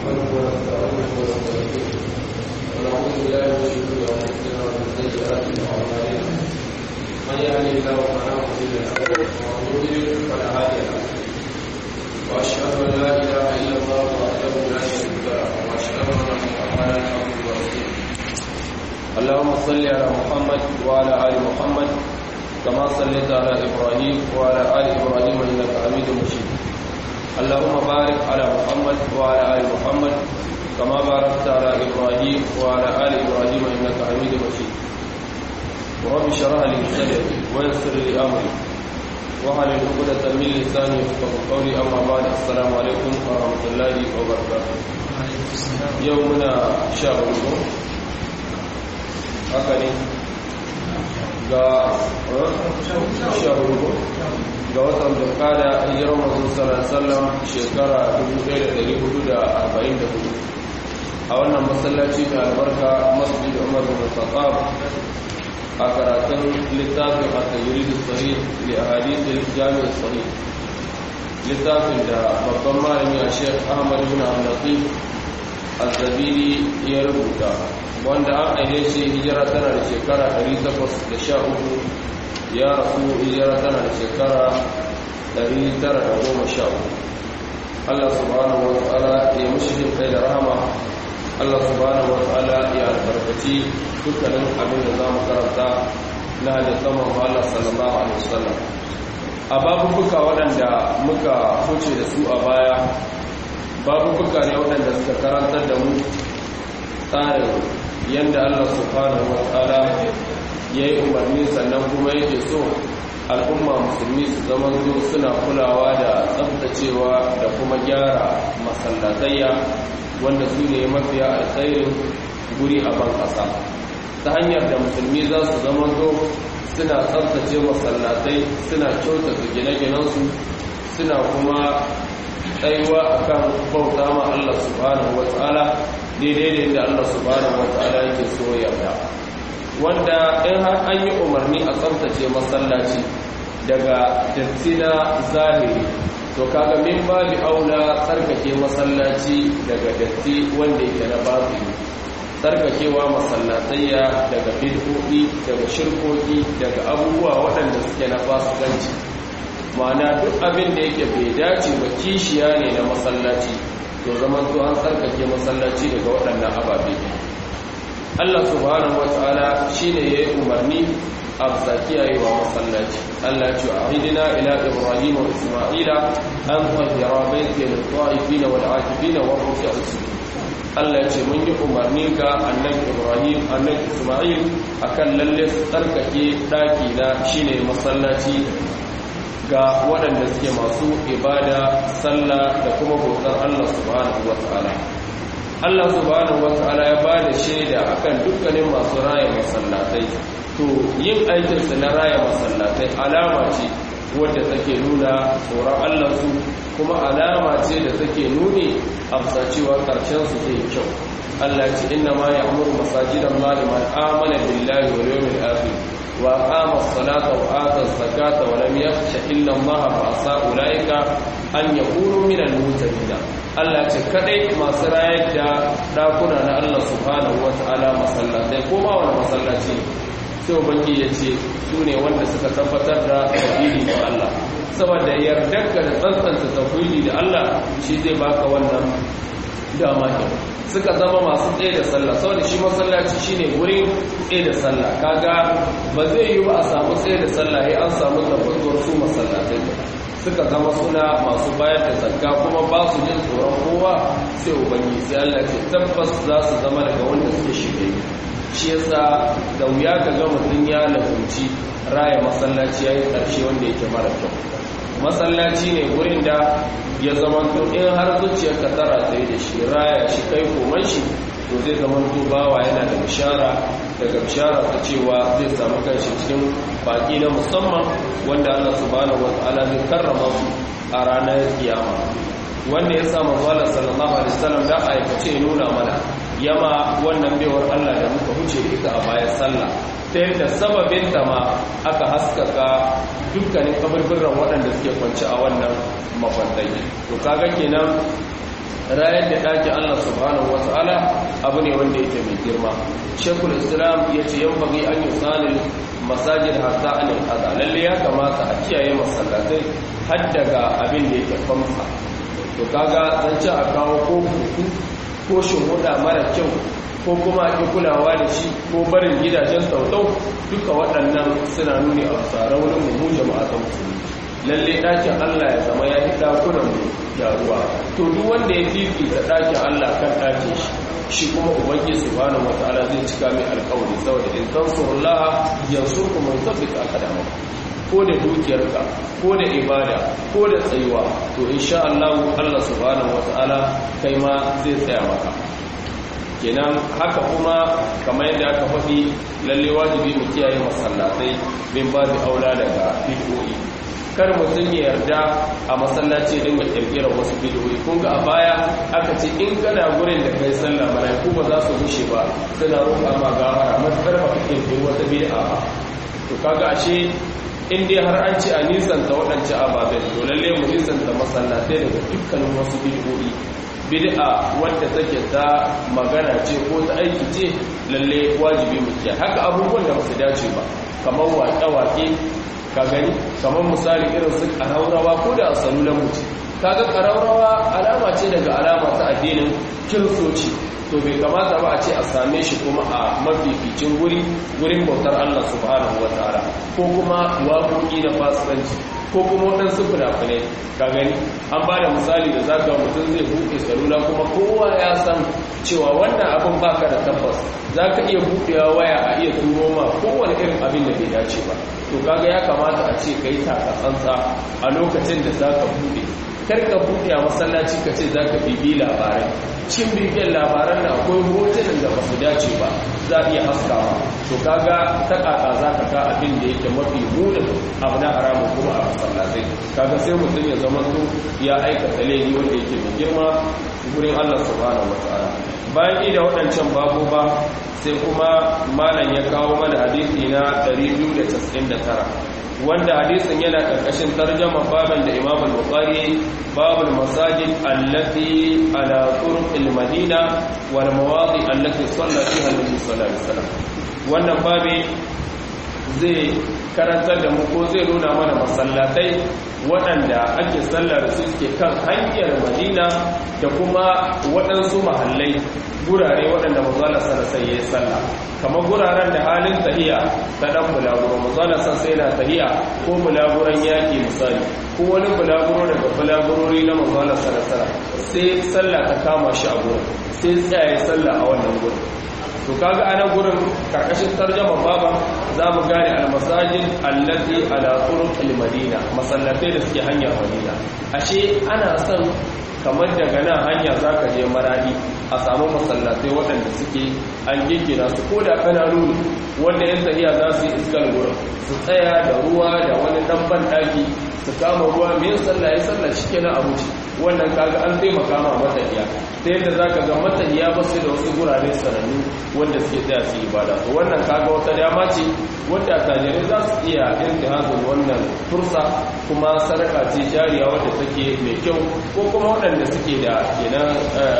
نحمده ونستعينه ونستغفره ونعوذ بالله من شرور انفسنا ومن سيئات اعمالنا من يهده الله فلا مضل له ومن يضلل فلا هادي له واشهد ان لا اله الا الله وحده لا شريك له واشهد ان محمدا عبده ورسوله اللهم صل على محمد وعلى ال محمد كما صليت على ابراهيم وعلى ال ابراهيم انك حميد مجيد اللهم بارك على محمد وعلى ال محمد كما باركت على ابراهيم وعلى ال ابراهيم انك حميد مجيد رب اشرح لي صدري ويسر لي امري واحلل عقدة من لساني يفقهوا قولي اما بعد السلام عليكم ورحمه الله وبركاته يومنا شهر haka ne ga shahudu ga watan dukada hijirar mazu sallallahu shekara 1444 a wannan masallaci mai albarka masjid umar bin khattab a karatun littafin a tajiridu sahih li ahadithil jami'ar sahih littafin da babban malami a shek ahmad bin al-latif al-zabiri ya rubuta wanda an aine shi hijira tana da shekara 813 ya rasu hijira tana da shekara 913 Allah subhanahu wa ta'ala ya mushi jin kai da rahama Allah subhanahu wa ta'ala ya albarkaci dukkanin abin da za mu karanta na halittar Allah sallallahu alaihi wasallam a babubuka waɗanda muka huce da su a baya babubuka ne waɗanda suka karantar da mu tsarin yadda Allah subhanahu wa ta'ala ya yi umarni sannan kuma yake so al'umma musulmi su zama zo suna kulawa da tsabtacewa da kuma gyara masallatayya wanda su ne mafiya alkhairin guri a ban ƙasa ta hanyar da musulmi za su zama zo suna tsabtace masallatai suna kyautata gine-ginensu suna kuma tsayuwa akan bauta ma Allah subhanahu wa ta'ala daidai da inda Allah subhanahu wata'ala yake so yarda wanda in har an yi umarni a tsaftace masallaci daga datti na zahiri to kaga min babi aula tsarkake masallaci daga datti wanda yake na batini tsarkakewa masallatayya daga bid'o'i daga shirkoki daga abubuwa waɗanda suke na fasikanci ma'ana duk abin da yake bai dace ba kishiya ne na masallaci to zaman to an tsarkake masallaci daga waɗannan ababe Allah subhanahu wataala shine yayi umarni a zakiyaye wa masallaci Allah ya ce ahidina ila ibrahim wa isma'ila an tahira baiti lil ta'ifin wal 'akifin wa ruk'a sujud Allah ya ce mun yi umarni ga annabi ibrahim annabi isma'il akan lalle tsarkake daki na shine masallaci ga waɗanda suke masu ibada sallah da kuma bautar Allah subhanahu wata'ala Allah subhanahu wata'ala ya bada shaida akan dukkanin masu raya masallatai to yin aikinsu na raya masallatai alama ce wadda take nuna tsoron Allah su kuma alama ce da take nuni a cewa karshen su zai kyau Allah ce inna ma ya'muru masajidan Allah man amana billahi wal yawmil akhir وأقام الصلاة وآتى الزكاة ولم يخش إلا الله فعسى أولئك أن يكونوا من المهتدين Allah ce kadai masu rayar da dakuna na Allah subhanahu wa ta'ala masallatai ko ma wani masallaci sai ubangi ya ce su ne wanda suka tabbatar da tauhidi da Allah saboda yardarka da tsantsanta tauhidi da Allah shi zai baka wannan dama ke suka zama masu tsaye da sallah saboda shi masallaci shine gurin tsaye da sallah kaga ba zai yi ba a samu tsaye da sallah ya an samu tabbatuwar su masallatai suka zama suna masu bayar da zakka kuma ba su jin tsoron kowa sai ubangi sai Allah ce tabbas za su zama daga wanda suke shirye shi yasa da wuya ka ga mutum ya lafunci raya masallaci yayi karshe wanda yake mara kyau masallaci ne gurin da ya zama to in har zuciyarka tara tsaye da shi raya shi kai koman shi to zai zama to bawa yana da bishara daga bishara ta cewa zai samu kanshi cikin baki na musamman wanda Allah subhanahu wataala zai karrama su a ranar kiyama wanda ya samu zuwa sallallahu alaihi wasallam da aikace nuna mana yama wannan baiwar Allah da muka huce ita a bayan sallah ta yadda sababin ta ma aka haskaka dukkanin kaburburan waɗanda suke kwanci a wannan makwantai to kaga kenan rayar da ɗakin Allah subhanahu wa ta'ala abu ne wanda yake mai girma shekul islam ya ce yan bagi an yi tsanin masajid hatta anil kaza lalle ya kamata a kiyaye masallatai har daga abin da yake famsa to kaga zan ci a kawo ko kuku ko shimhuda mara kyau ko kuma ki kulawa da shi ko barin gidajen sautau duka waɗannan suna nuni a tsara wurin mu jama'a ta musulmi lalle ɗakin Allah ya zama ya fi ɗakunan mu ruwa to duk wanda ya fifita ɗakin Allah kan ɗakin shi shi kuma ubangiji subhanahu wataala zai cika mai alƙawari saboda in tansurullaha yansurkum man thabbita aqdamakum ko da dukiyarka ko da ibada ko da tsayuwa to insha Allah Allah subhanahu wataala kai ma zai tsaya maka kenan haka kuma kamar yadda aka faɗi lalle wajibi mu kiyaye masallatai bin babu aula daga bid'o'i kar mutum ya yarda a masallaci dinga kirkirar wasu bidiyoyi kun ga a baya aka ce in kana gurin da kai sallah malaiku ba za su gushe ba suna roƙa ma gafara matsar ba ka kirkiri wata bid'a ba to kaga ashe in dai har an ce a nisanta waɗancan ababen to lalle mu nisanta masallatai daga dukkanin wasu bidiyoyi bid'a wadda take ta magana ce ko ta aiki ce lalle wajibi mu kiyaye haka abubuwan da ba su dace ba kamar waƙe-waƙe ka gani kamar misali irin su ƙaraurawa ko da a salulan mutu kaga ƙaraurawa alama ce daga alama ta addinin kiristoci to bai kamata ba a ce a same shi kuma a mafificin guri gurin bautar Allah subhanahu wa ta'ala ko kuma waƙoƙi na fasikanci ko kuma waɗansu fina-finai ka gani an ba da misali da za ga mutum zai buɗe salula kuma kowa ya san cewa wannan abin baka da tabbas za ka iya buɗewa waya a iya turo ma kowane irin abin da bai dace ba to kaga ya kamata a ce ka yi taka tsantsa a lokacin da za ka buɗe kar ka buɗe a masallaci ka ce za ka bibi labarai cikin bibiyar labaran da akwai hotunan da ba su dace ba za a iya haskawa to kaga ta kaka za ka ka abin da yake mafi munin abu na haramun kuma a masallatai kaga sai mutum ya zama to ya aikata laifi wanda yake mai girma gurin Allah subhanahu wataala bayan ida waɗancan babu ba sai kuma malam ya kawo mana hadisi na 299 wanda hadisin yana karkashin tarjama baban da Imam al-Bukhari babul masajid allati ala turuq al-Madina wal mawadi allati salla fiha an-nabi sallallahu alaihi wasallam wannan babi zai karantar da mu ko zai nuna mana masallatai waɗanda ake sallar su suke kan hanyar Madina da kuma waɗansu mahallai gurare waɗanda mazala sarasa ya yi sallah kamar guraren da halin tahiya ta ɗan bulaguro mazala sarasa yana tahiya ko bulaguron yaƙi misali ko wani bulaguro daga bulagurori na mazala sarasa sai sallah ta kama shi a gurin sai tsaye sallah a wannan gurin to kaga ana gurin karkashin tarjama baba za mu gane almasajid allati ala turuq almadina masallatai da suke hanyar madina ashe ana son kamar daga nan hanya za ka je maradi a samu masallatai waɗanda suke an giggina su ko da kananu ne wanda yan tafiya za su yi iskar wurin su tsaya da ruwa da wani ɗan banɗaki su kama ruwa mai sallah ya sallah shi kenan a wuce wannan kaga an taimaka ma matafiya ta yadda za ka ga matafiya ba su da wasu gurare sanannu wanda suke tsaya su yi ibada to wannan kaga wata dama ce wadda tajirai za su iya intihazin wannan fursa kuma sadaka ce jariya wadda take mai kyau ko kuma waɗanda suke da kenan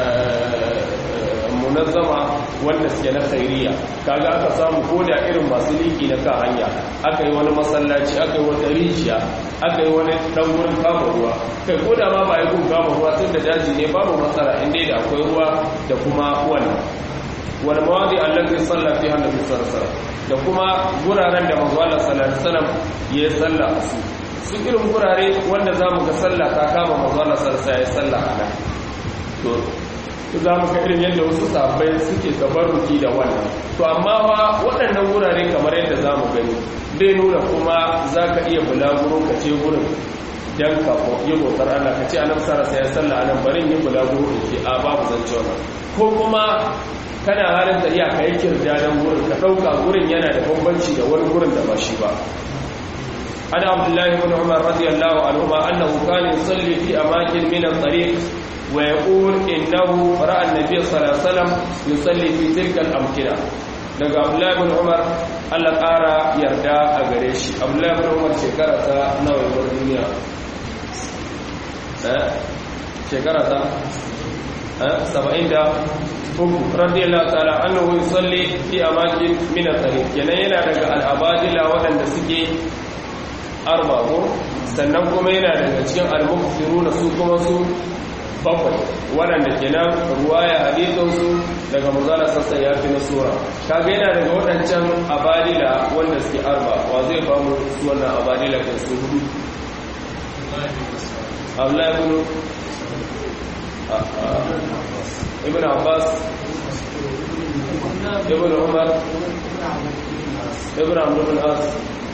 munazzama wanda suke na khairiya kaga aka samu ko da irin masu liki na kan hanya aka yi wani masallaci aka yi wata rijiya aka yi wani dan wurin kama ruwa kai ko da ma ba yi kun kama ruwa tun da daji ne babu matsala inda da akwai ruwa da kuma wannan wal mawadi allati salla fiha nabi sallallahu alaihi da kuma guraren da manzo Allah sallallahu alaihi wasallam ya salla su su irin gurare wanda zamu ga sallah ta kama manzo Allah sallallahu alaihi wasallam ya salla a nan to za mu ga irin yadda wasu sabbai suke tabarruki da wannan to amma wa waɗannan wurare kamar yadda za mu gani bai nuna kuma za ka iya bulaguro ka ce wurin dan ka yi bautar Allah ka ce annabi sallallahu alaihi wasallam anan barin yin bulaguro da ke a babu zance wannan ko kuma kana halin da iya kai kirdadan gurin ka dauka gurin yana da bambanci da wani gurin da ba shi ba ana abdullahi ibn umar radiyallahu anhu ma annahu kana yusalli fi amakin min at-tariq wa yaqul innahu ra'a an-nabiy sallallahu alaihi wasallam yusalli fi tilka al-amkina daga abdullahi ibn umar Allah ƙara yarda a gare shi abdullahi ibn umar shekara ta nawa ya duniya eh shekara ta saba'in da uku radiyallahu ta'ala annahu yusalli fi amakin min at-tariq kenan yana daga al-abadila waɗanda suke arba ko sannan kuma yana daga cikin al-muqsiruna su kuma su bakwai waɗanda kenan ruwaya hadisinsu daga manzala sassa ya fi na sura kaga yana daga waɗancan abadila wanda suke arba wa zai ba mu su wannan abadila kan su hudu abdullahi ibn ibn abbas ibn umar ibn amr ibn as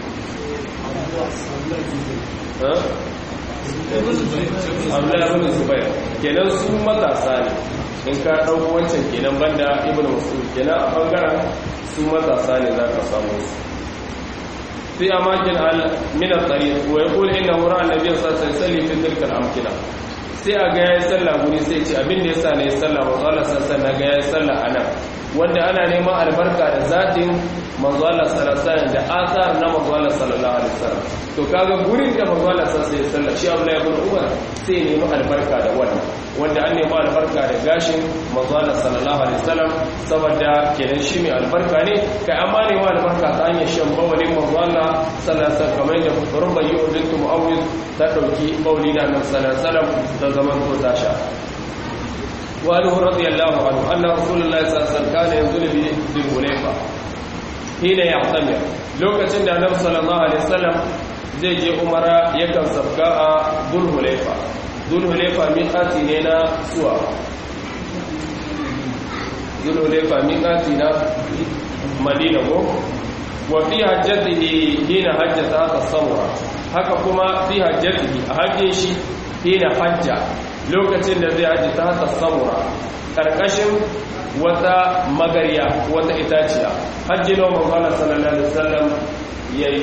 abdullahi ibn zubair kenan su matasa ne in ka ɗauko wancan kenan banda ibn mas'ud kenan a bangaren su matasa ne za ka samu su fi amakin al min at-tariq wa yaqul innahu ra'a an-nabiy sallallahu alaihi wasallam fi tilka al-amkina sai a ga yayin sallah guri sai ce abin da yasa ne sallah manzo Allah sallallahu alaihi ga yayin sallah anan wanda ana neman albarka da zatin manzo Allah sallallahu alaihi da asar na manzo Allah sallallahu alaihi wasallam to kaga gurin da manzo Allah sallallahu alaihi wasallam shi Abdullah ibn Umar sai nemi albarka da wannan wanda an nemi albarka da gashin manzo Allah sallallahu alaihi wasallam saboda kenan shi mai albarka ne kai amma ne wa albarka ta hanyar shan bawalin manzo Allah sallallahu alaihi wasallam kamar yadda Rubayyu bint Muawwid ta dauki bawli da Annabi sallallahu alaihi wasallam da zaman ko ta sha وعنه رضي الله عنه أن رسول الله صلى الله عليه وسلم كان ينزل بالحليفة حين يعتمر لوكacin da Annabi sallallahu alaihi wasallam zai je umara yakan sabga a Dhul-Hulaifa Dhul-Hulaifa miqati ne na suwa Dhul-Hulaifa miqati na Madina ko wa fi hajjatihi hina hajjata as-samura haka kuma fi hajjatihi a hajjin shi hina hajja lokacin da zai haji ta hata samura ƙarƙashin wata magariya wata itaciya hajji na mamala sallallahu alaihi wasallam ya yi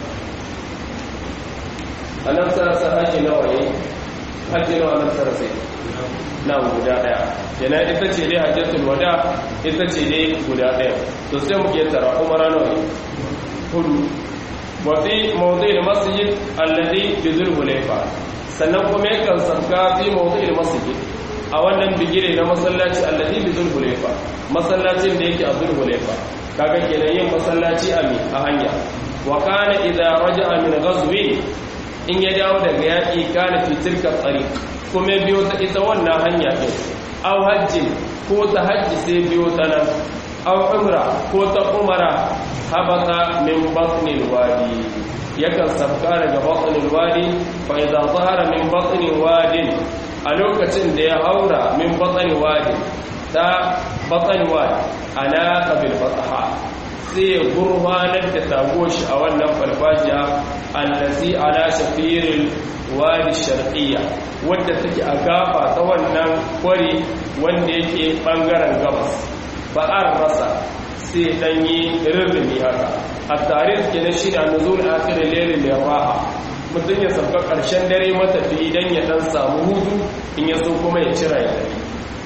a nan sarasa hajji na waye hajji na wannan sarasa na guda ɗaya yana ita ce dai hajjatul wada ita ce dai guda ɗaya to sai mu ke tara umara nawa hudu wafi mawdu'il masjid alladhi bi dhul-hulayfa sannan kuma yakan sabga fi mawdu'il masjid a wannan bigire na masallaci alladhi bi dhul-hulayfa masallacin da yake a dhul-hulayfa kaga kenan yin masallaci a mi a hanya wa kana idza raja'a min ghazwi in ya dawo daga yaki kana fi tilka tariq kuma biyo ta ita wannan hanya din aw hajji ko ta hajji sai biyo ta nan aw umra ko ta umara habata min batnil wadi yakan sabka daga batnil wadi fa idza zahara min batnil wadi a lokacin da ya haura min batnil wadi ta batnil wadi ana qabil fataha sai ya gurfanar da tagoshi a wannan farfajiya allazi ala shafiril wadi sharqiyya wadda take a gafa ta wannan kwari wanda yake bangaren gabas ba'ar rasa sai dan yi rirrimi haka a tarihi kenan shi da nuzul akhir lailin da raha mutum ya sauka karshen dare matafi idan ya dan samu hutu in ya so kuma ya cira ya dare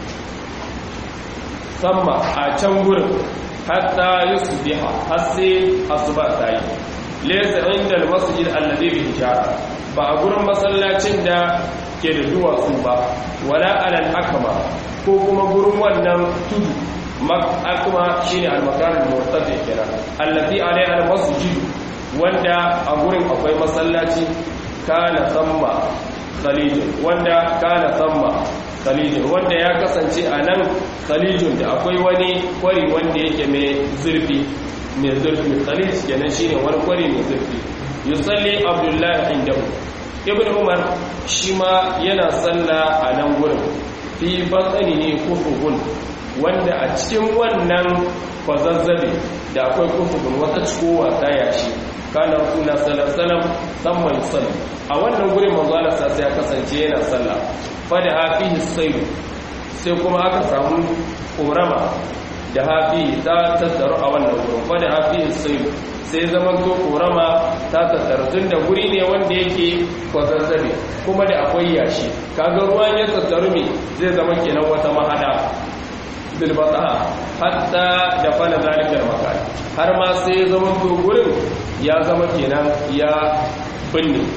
samma a can gurin hatta yusbiha har sai asuba ta yi laysa inda al-masjid alladhi bi hijara ba a gurin masallacin da ke da duwatsu ba wala alal akma ko kuma gurin wannan tudu akma shine al-makan al-murtafi kenan allati alaiha al-masjid wanda a gurin akwai masallaci kana samma khalijun wanda kana samma khalijun wanda ya kasance a nan khalijun da akwai wani kwari wanda yake mai zurfi mai zurfi khalij kenan shine wani kwari mai zurfi yusalli abdullahi indahu ibn umar shi ma yana salla a nan gurin fi batsanihi kufukun wanda a cikin wannan kwazazzabe da akwai kufukun wata cikowa ta yashi kana rasula sallallahu samman salli a wannan gurin manzo Allah sai ya kasance yana sallah fa da hafihi sayru sai kuma aka samu korama da hafi ta tattaru a wannan gurin fa da hafihi sayru sai zaman to korama ta tattaru tun da guri ne wanda yake kwazazzabe kuma da akwai yashi kaga ruwan ya tattaru me zai zama kenan wata mahada bilbataha hatta da fana zalikar makani har ma sai zama to gurin ya zama kenan ya binne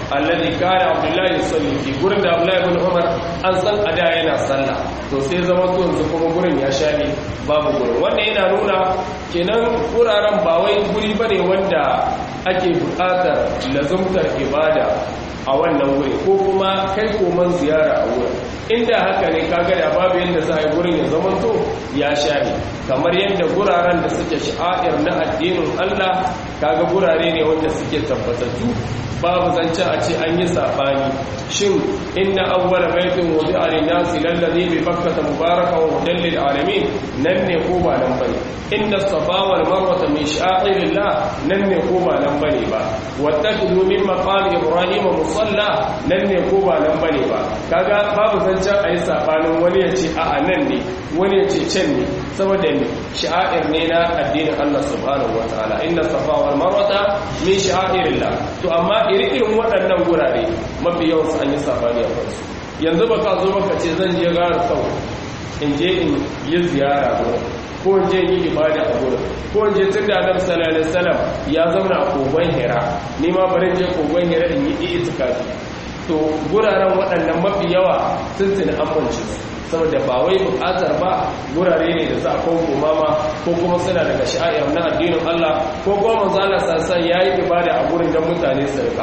alladhi kana abdullahi yusalli fi gurin da abdullahi ibn umar an san ada yana sallah to sai zama to yanzu kuma gurin ya shafe babu gurin wannan yana nuna kenan wuraren ba wai guri bane wanda ake buƙatar lazumtar ibada a wannan wuri ko kuma kai koman ziyara a wurin inda haka ne kaga da babu yadda za a yi gurin ya zama to ya share kamar yadda guraren da suke sha'air na addinin Allah kaga gurare ne wanda suke tabbatattu babu zance a ce an yi sabani shin inna awwala baitin wudi'a lin-nasi lallazi bi bakkata mubarakan wa hudan lil alamin nan ne ko ba nan bane inna safa wal marwa min sha'irillah nan ne ko ba nan bane ba wattakhidhu min maqam ibrahim musalla nan ne ko ba nan bane ba kaga babu zancen ayi sabanin wani ya ce a'a nan ne wani ya ce can ne saboda ne sha'air ne na addinin Allah subhanahu wataala inna safa wal marwa min sha'irillah to amma irin waɗannan gurare mafi yawan su an yi sabani a kansu yanzu ba ka zo baka ce zan je gara sau in je in yi ziyara gurin ko in je yi ibada a gurin ko in je tun da annabi sallallahu alaihi wasallam ya zauna a kogon hira ni ma bari je kogon hira in yi itikafi to guraren waɗannan mafi yawa sun tuni amince su saboda ba wai buƙatar ba gurare ne da za a kawo mama ko kuma suna daga sha'ir na addinin Allah ko kuma manzo Allah sassan yayi ibada a gurin da mutane su rika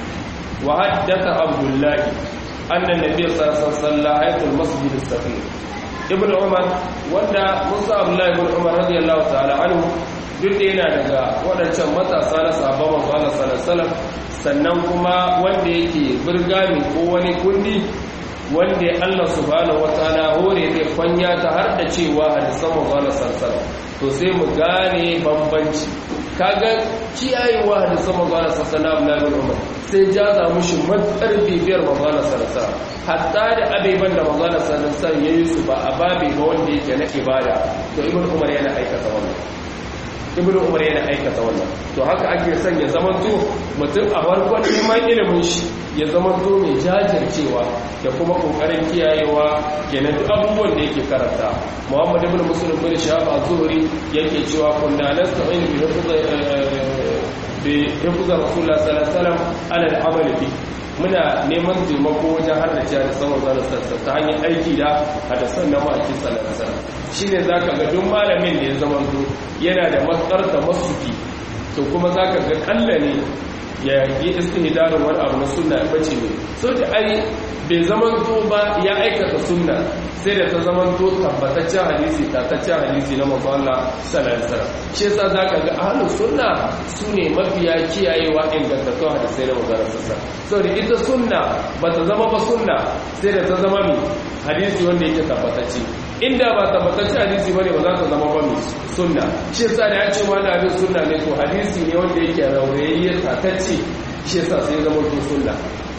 wa haddatha abdullahi anna nabiy sallallahu alaihi wasallam ayatul masjid as-safir ibn umar wanda musa abdullahi ibn umar radiyallahu ta'ala anhu duk da yana daga waɗancan matasa na sahabban manzo Allah sallallahu alaihi wasallam sannan kuma wanda yake burgami ko wani kundi wanda Allah subhanahu wataala hore zai kwanya ta har da cewa hadisan manzo Allah sallallahu alaihi to sai mu gane bambanci kaga kiyayewa hadisan manzo Allah sallallahu alaihi wasallam sai jaza mushi matsar bibiyar manzo Allah sallallahu alaihi hatta da abeban da manzo Allah sallallahu alaihi wasallam yayi su ba a babe ba wanda yake na ibada to ibnu umar yana aikata wannan ibnu umar yana aikata wannan to haka ake son ya zamanto mutum a farkon neman ilimin shi ya zamanto mai jajircewa da kuma kokarin kiyayewa kenan duk abubuwan da yake karanta muhammad ibn muslim bin shahab az-zuhri yake cewa kunna nasta'in bi bi hifzar rasulullah sallallahu alaihi wasallam ala al-amal bi muna neman taimako wajen haddace da saman zanen sassa ta hanyar aiki da hadasan na ma'aikin salasar shi ne za ka ga duk malamin da ya zama to yana da matsar da masuki to kuma za ka ga kalla ne ya yi istihdarin wani abu na sunna ya bace ne so da ai bai zaman to ba ya aikata sunna sai da ta zaman to tabbataccen hadisi tataccen hadisi na manzo Allah sallallahu alaihi wasallam shi yasa zaka ga ahlus sunna sune mafiya kiyayewa ingantattun hadisai na manzo Allah sallallahu saboda ita sunna bata zama ba sunna sai da ta zama mi hadisi wanda yake tabbatacce inda ba tabbatacce hadisi bane ba za ta zama ba mi sunna shi yasa da ya ce wani abin sunna ne to hadisi ne wanda yake raurayayye tatacce shi yasa sai zama to sunna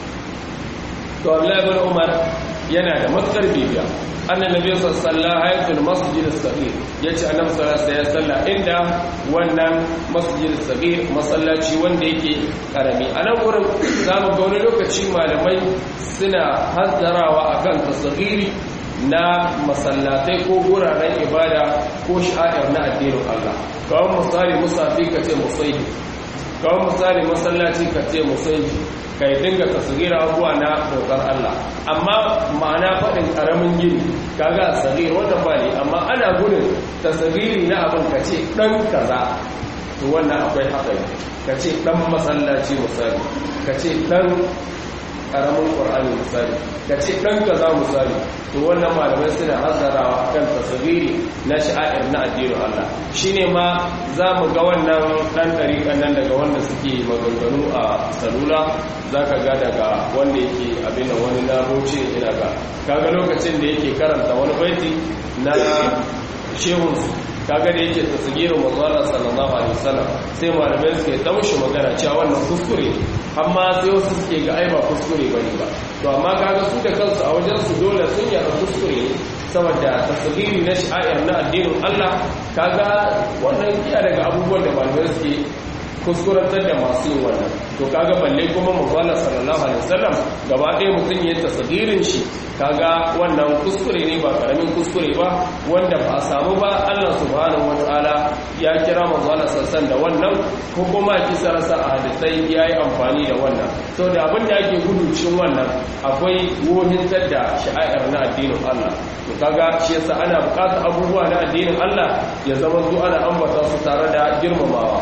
to Allah ibn Umar yana da matsar bibiya annan nabi sallallahu alaihi wasallam masjid as-saghir yace annabi sallallahu alaihi wasallam inda wannan masjid as-saghir masallaci wanda yake karami anan gurin zamu ga wani lokaci malamai suna hazzarawa akan tasghiri na masallatai ko guraren ibada ko sha'ir na addinin Allah kawai misali musafi kace musayi kawai misali masallaci kace musayi kai dinga tasgira abuwa na dokar Allah amma ma'ana faɗin ƙaramin gini kaga sagir wannan ba ne amma ana gudun tasgiri na abin ka ce ɗan kaza to wannan akwai haɗari ka ce ɗan masallaci misali ka ce ɗan ƙaramin ƙwar'ani misali ka ce ɗan kaza misali to wannan malamai suna hasarawa kan tasgiri na sha'a'ir na addinin Allah shine ma za mu ga wannan ɗan ɗariƙan nan daga wanda suke maganganu a salula za ka ga daga wanda yake abin da wani na roce ina ga kaga lokacin da yake karanta wani baiti na shehunsu kaga da yake tasgirin manzala sallallahu alaihi wasallam sai malamai suke taushi magana cewa wannan kuskure amma sai wasu suke ga ai ba kuskure bane ba to amma kaga su da kansu a wajen su dole sun yarda kuskure ne saboda tasgiri na sha'ir na addinin Allah kaga wannan iya daga abubuwan da malamai suke kuskurantar da masu yin wannan to kaga balle kuma manzala sallallahu alaihi wasallam gaba ɗaya mutum ya tasdirin shi kaga wannan kuskure ne ba karamin kuskure ba wanda ba samu ba Allah subhanahu wataala ya kira manzala sallallahu da wannan ko kuma kisa rasa a hadisai yayi amfani da wannan to da abin da ake gudu cikin wannan akwai wohintar da sha'air na addinin Allah to kaga shi yasa ana bukatar abubuwa na addinin Allah ya zama su ana ambata su tare da girmamawa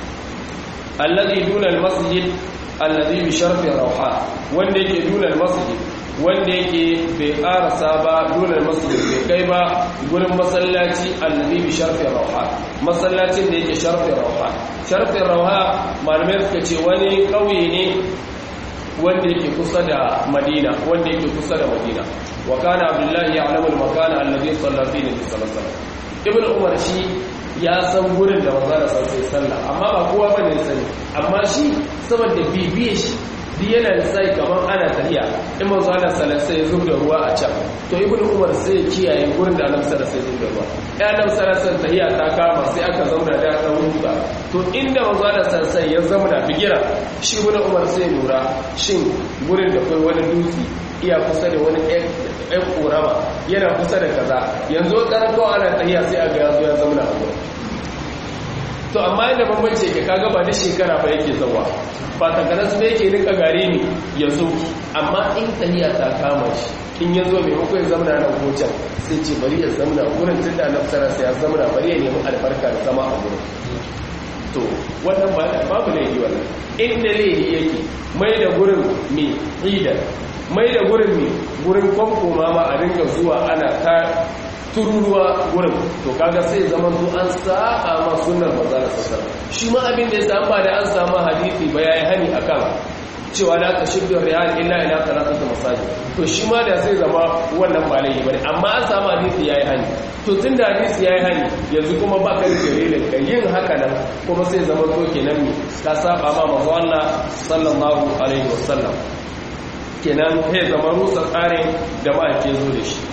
alladhi duna almasjid alladhi bi sharfi rawha wanda yake duna almasjid wanda yake bai karasa ba duna almasjid bai kai ba gurin masallaci alladhi bi sharfi rawha masallacin da yake sharfi rawha sharfi rawha malamai suka ce wani kauye ne wanda yake kusa da madina wanda yake kusa da madina wa kana abdullahi ya'lamu al-makana alladhi salla fihi nabi sallallahu alaihi wasallam ibn umar shi ya san gurin da manzo da sai sallah amma ba kowa bane ya sani amma shi saboda bibiye shi duk yana da sai kamar ana tafiya in manzo Allah sallallahu sai ya zubda ruwa a can to ibn umar sai ya kiyaye gurin da annabi sallallahu sai ya zubda ruwa ya annabi sallallahu alaihi tahiya ta kama sai aka zauna da ta ruwa to inda manzo Allah sallallahu ya zauna bigira shi ibn umar sai ya lura shin gurin da kai wani dutse iya kusa da wani ɗan ƙorama yana kusa da kaza yanzu ƙarfi ana tahiya sai a ga yazo ya zauna a gurin to amma yadda bambance ke kaga ba da shekara ba yake zawa ba takanas ne yake nika gare ni ya zo amma in tahiya ta kama shi in ya zo maimakon ya zamana nan hocan sai ce bari ya zamana wurin tun da na fasara sai ya zamana bari ya nemi albarka da zama a wurin to wannan ba babu laifi wannan inda laifi yake mai da gurin mai idan mai da gurin mai gurin kwankoma ma a ringa zuwa ana ta tururuwa gurin to kaga sai zaman su an sa'a ma sunnar manzala sallallahu shi ma abin da ya samu ba da an samu hadisi ba yayi hani akan cewa la tashiddu riyal illa ila thalathati masajid to shi ma da sai zama wannan ba laifi bane amma an samu hadisi yayi hani to tunda hadisi yayi hani yanzu kuma ba ka da dalilin ka yin haka nan kuma sai zama to kenan mi ka saba ma manzo Allah sallallahu alaihi wasallam kenan sai zama rusa tsarin da ba ke zo da shi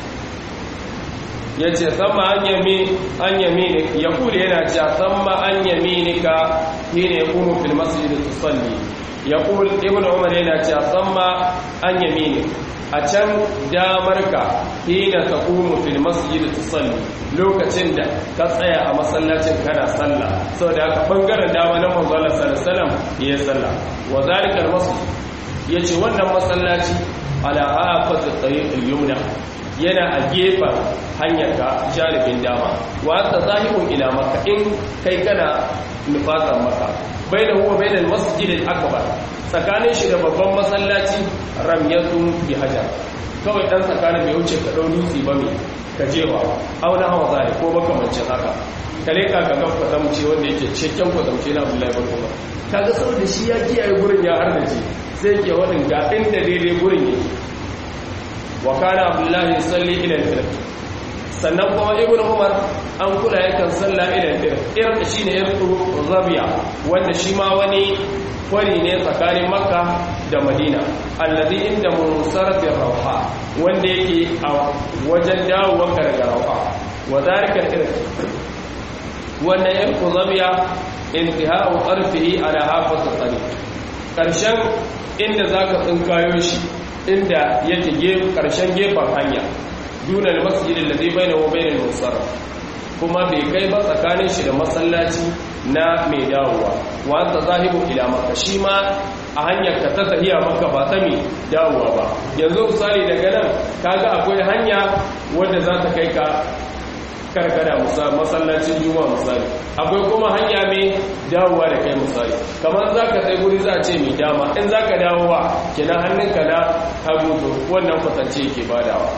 ya ce sama an yami an yami ya kule yana cewa sama an yami ni ka shi ne kuma fil masjid tusalli ya kule ibn umar yana cewa sama an yami ni a can damar ka hina ta kuma fil masjid tusalli lokacin da ka tsaya a masallacin kana sallah saboda haka bangaren dama na manzo Allah sallallahu alaihi wasallam ya sallah wa zalika al masjid yace wannan masallaci ala hafat at-tariq al-yumna yana a gefen hanyar ka jaribin dama wata zahibun ila maka in kai kana nufatar maka bai da huwa bai da masjidin akbar tsakanin shi da babban masallaci ramyatun bi hajar kawai dan tsakanin bai wuce ka dau dutse ba mai ka jewa auna hawa zai ko makamancin haka kale ka ga gaba kwatamce wanda yake cikakken kwatamce na Abdullahi bin Umar kaga saboda shi ya kiyaye gurin ya harnace sai ke wadin ga inda daidai gurin yake wa kana abdullahi salli ila al-firq sannan kuma ibnu umar an kula yakan salla ila al-firq irq shine irqu zabiya wanda shi ma wani kwari ne tsakanin makka da madina alladhi inda munsarati rawha wanda yake a wajen dawowar daga rawha wa zalika al-irq wannan irqu zabiya intihau qarfihi ala hafaz al-tariq karshen inda zaka tsinkayo shi inda yake karshen gefen hanya duna da masjidin da zai bai da wabai da musarraf kuma bai kai ba tsakanin shi da masallaci na mai dawowa wanda zahibu ila maka shi ma a hanyar ka ta tahiya maka ba ta mai dawowa ba yanzu misali daga nan kaga akwai hanya wadda za ta kai ka karkada masallacin juma misali akwai kuma hanya mai dawowa da kai misali kamar za ka sai guri za a ce mai dama in za ka dawowa kina hannunka na hagu to wannan kwatance ke badawa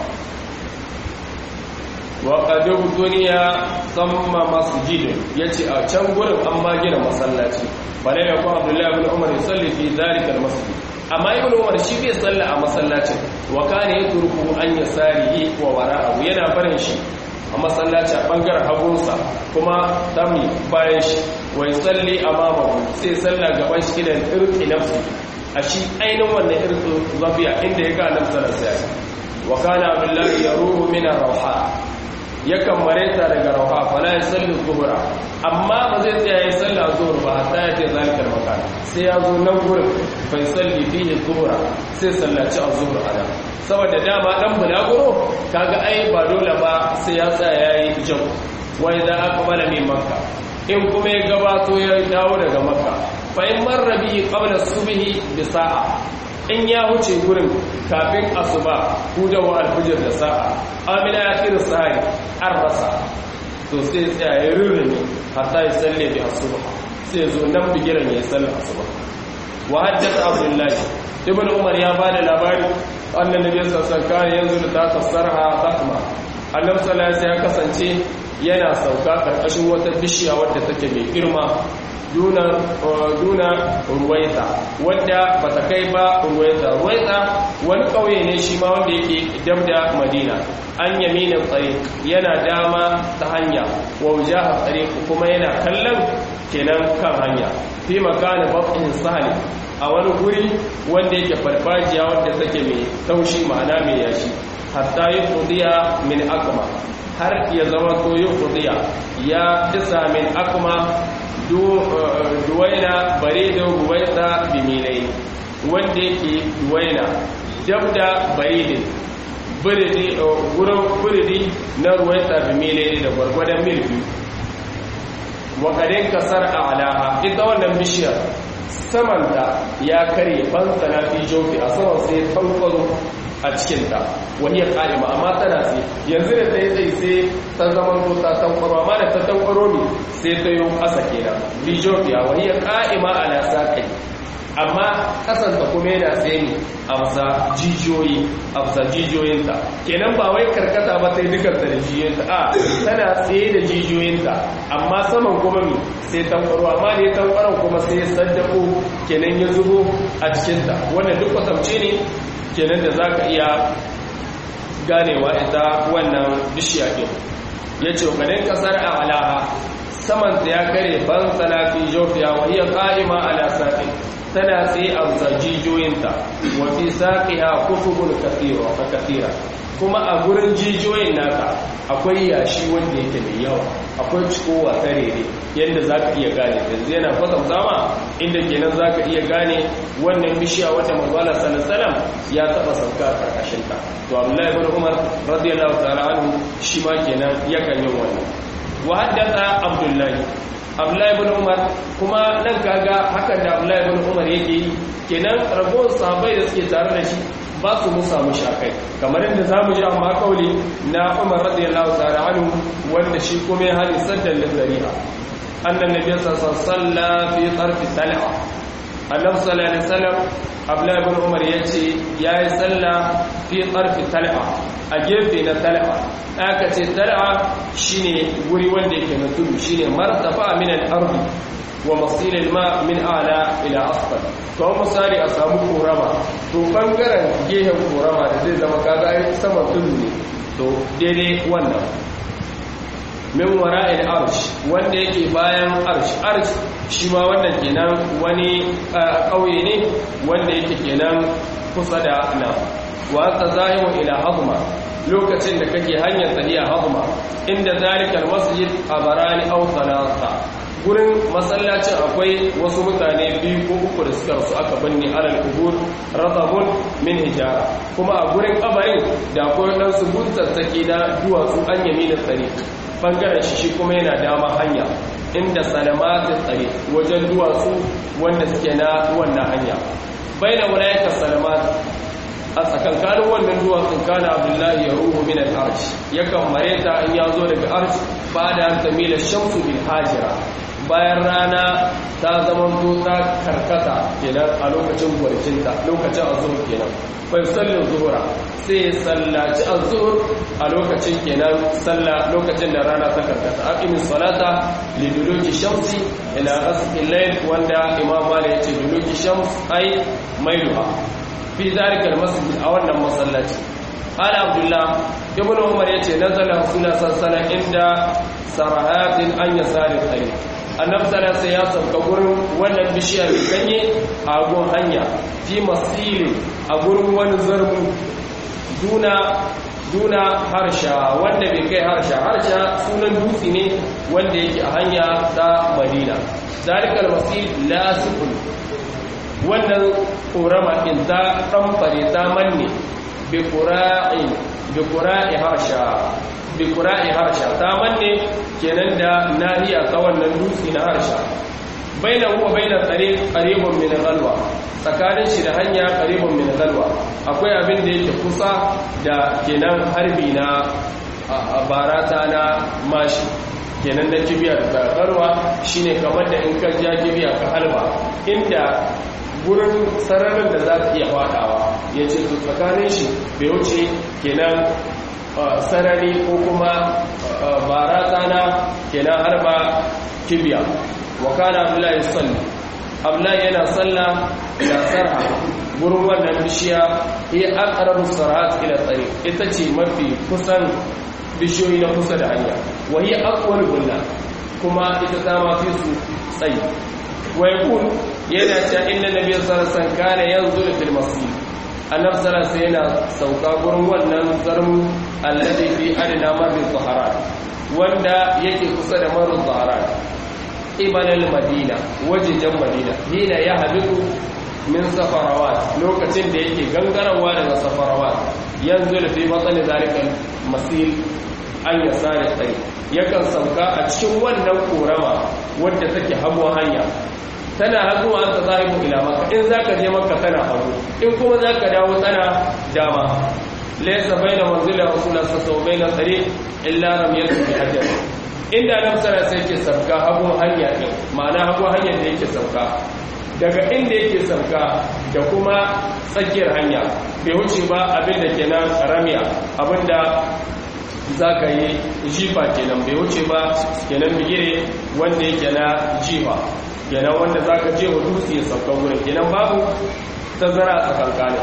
wa qadu duniya samma masjidin yace a can gurin an ma gina masallaci bare da ko Abdullahi ibn Umar yusalli fi zalika al-masjid amma ibn Umar shi bai salla a masallacin wa kana yatruku an yasarihi wa wara'ahu yana barin shi a masallaci a bangaren hagunsa kuma dami bayan shi wai tsalli a mamaku sai salla gaban shi da irki nafsi a shi ainihin wannan irki zafiya inda ya ga nafsa da sai wa kana abdullahi ya ruhu mina rauha yakan mareta daga rauha fala ya salli zuhura amma ba zai tsaya ya salli a zuhur ba hatta ya ce zalikar makan sai ya zo nan gurin bai salli fiye zuhura sai sallaci a zuhur a nan saboda dama dan bulaguro kaga ai ba dole ba sai ya tsaya ya yi jau wai za aka bala min makka in kuma ya gabato ya dawo daga makka fa in marra bihi qabla subhi bi sa'a in ya wuce gurin kafin asuba hudawa alfijir da sa'a amina ya kira sahari an rasa to sai tsaya ya rurrumi hatta ya salle bi asuba sai zo nan bigiran ya salle asuba wa haddatha abdullahi ibn umar ya bada labari annan nabi sallallahu alaihi wasallam yanzu da ta tasarha takma annabi sallallahu alaihi ya kasance yana sauka karkashin wata bishiya wadda take mai girma duna ruwaita wadda ba ta kai ba ruwaita ruwaita wani ƙauye ne shi ma wanda yake dab da madina an yaminin tsari yana dama ta hanya wa wujaha tsari kuma yana kallon kenan kan hanya fi makana babin sahali a wani guri wanda yake farfajiya wadda take mai taushi ma'ana mai yashi hatta yi kudiya min akma har ya zama to yi kudiya ya isa min akma duwaina bare da ruwaita bimilai wanda yake duwaina dab da baridin wurin buridi na ruwaita bimilai da gwargwadon mil biyu wakadin kasar a alaha ita wannan bishiyar samanta ya karye fansana fi jofi a saman sai tankwaro a cikinta wani ya ƙa'ima amma tana sai yanzu da ta yi tsaye sai ta zama to ta tankwaro amma da ta tankwaro ne sai ta yi ƙasa kenan bijofiya wani ya ƙa'ima a nasa kai amma kasanta kuma yana tsaye ne a bisa jijiyoyi a bisa jijiyoyinta kenan ba wai karkata ba sai dukkan da jijiyoyinta a tana tsaye da jijiyoyinta amma saman kuma mi sai tankwaro amma da ya tankwaron kuma sai ya saddako kenan ya zubo a cikinta wannan duk kwatamce ne kenan da za ka iya ganewa ita wannan bishiya ɗin ya ce ƙanin ƙasar a alaha samanta ya kare ban sana fi jofiya wa iya ƙa'ima ala saƙi tana tsaye a bisa jijiyoyinta wa fi saƙiha kufubun kasira kuma a gurin jijiyoyin naka akwai yashi wanda yake mai yawa akwai cikowa tarere yadda za ka iya gane yanzu yana kwatan zama inda kenan za ka iya gane wannan bishiya wata mazala salasalam ya taba sauka a karkashinta to abdullahi ibn umar radiyallahu ta'ala anhu shi ma kenan yakan yin wannan wa haddatha abdullahi abdullahi ibn umar kuma nan kaga hakan da abdullahi ibn umar yake yi kenan ragowar sahabbai da suke tare da shi ba su musa mushi akai kamar yadda za mu ji amma kauli na umar radiyallahu ta'ala anhu wanda shi kuma ya hali saddan lizari'a annan nabi sallallahu alaihi fi tarfi tal'a annabi sallallahu alaihi wasallam abdullahi ibn umar yace yayi salla fi tarfi tal'a a gefe na tal'a aka ce tal'a shine guri wanda yake na tudu shine martafa min al-ardi wa masilil ma min ala ila asfal to misali a samu korama to bangaren gehen korama da zai zama kaga ai sama tudu ne to daidai wannan min wara'il arsh wanda yake bayan arsh arsh shi ma wannan kenan wani kauye ne wanda yake kenan kusa da nan wa anta zahimu ila hazma lokacin da kake hanyar tafiya hazma inda zalikal masjid abarani aw thalatha gurin masallacin akwai wasu mutane biyu ko uku da suka rasu aka binne alal kubur razabun min hijara kuma a gurin kabarin da akwai dan su buntattake na duwatsu an yami da tsare bangaren shi shi kuma yana dama hanya inda salamatin tsare wajen duwatsu wanda suke na wannan hanya baina wulayatar salamat a tsakankanin wannan duwatsun kana abdullahi ya ruhu min al-arsh yakan mareta in ya zo daga arsh ba da tamila shamsu bil hajira bayan rana ta zama ta karkata kenan a lokacin gwarcinta lokacin azur kenan bai sallin zuhura sai sallaci azur a lokacin kenan salla lokacin da rana ta karkata aqimis salata liduluki shamsi ila ghasqil layl wanda imam malik yace duluki shams ai mailuha fi zalikal masjid a wannan masallaci قال عبد الله ابن عمر yace nazala rasulullah sallallahu alaihi wasallam inda sarahatin an yasari tariq annabi sallallahu alaihi ya sauka gurin wannan bishiya mai ganye a gun hanya fi masiri a gurin wani zarmu duna duna harsha wanda bai kai harsha harsha sunan dutse ne wanda yake a hanya ta madina zalikal masjid lasifun wannan korama in ta ɗanfare ta manne bi ƙura'i harsha bi ƙura'i harsha ta manne kenan da nahiya ta wannan dutse na harsha baina huwa baina qaribun min galwa tsakanin shi da hanya qaribun min galwa akwai abin da yake kusa da kenan harbi na barata na mashi kenan da kibiya da galwa shine kamar da in ka ja kibiya ka halba inda gurin sararin da za ta iya fadawa ya ce su tsakanin shi bai wuce kenan sarari ko kuma barata na kenan harba kibiya wa kana abdullahi salli abdullahi yana salla da sarha gurin wannan bishiya ya aqrabu sarhat ila tsari ita ce mafi kusan bishiyoyi na kusa da hanya wa hiya aqwal bulla kuma ita ta ma fi su tsayi wa yaqul yana cewa inna nabiyyu sallallahu alaihi wasallam kana yanzuru fil masjid annab sallallahu alaihi yana sauka gurin wannan zarmu alladhi fi adna marri zaharan wanda yake kusa da marri zaharan ibalal madina wajejen madina hina ya habitu min safarawat lokacin da yake gangarawa daga safarawat yanzu da fi matsalin zalikan masil an ya sare tsaye yakan sauka a cikin wannan korama wadda take hagu hanya tana hagu an ta zahibu ila maka in zaka je maka tana hagu in kuma zaka dawo tana dama laysa baina manzila rasulullah sallallahu alaihi wasallam baina illa ramyatu bi hajar inda nan sana sai ke sauka hagu hanya din ma'ana hagu hanyar da yake sauka daga inda yake sauka da kuma tsakiyar hanya bai wuce ba abinda kenan ramiya abinda za ka yi jifa kenan bai wuce ba kenan bigire wanda yake na jifa kenan wanda za ka je wa dutse ya sauka wurin kenan babu tazara a tsakankanin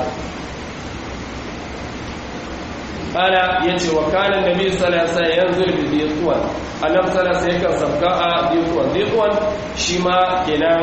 kala ya ce wa kanan da biyu salasa yanzu da zai annab salasa yakan sauka a zai zai shi ma kenan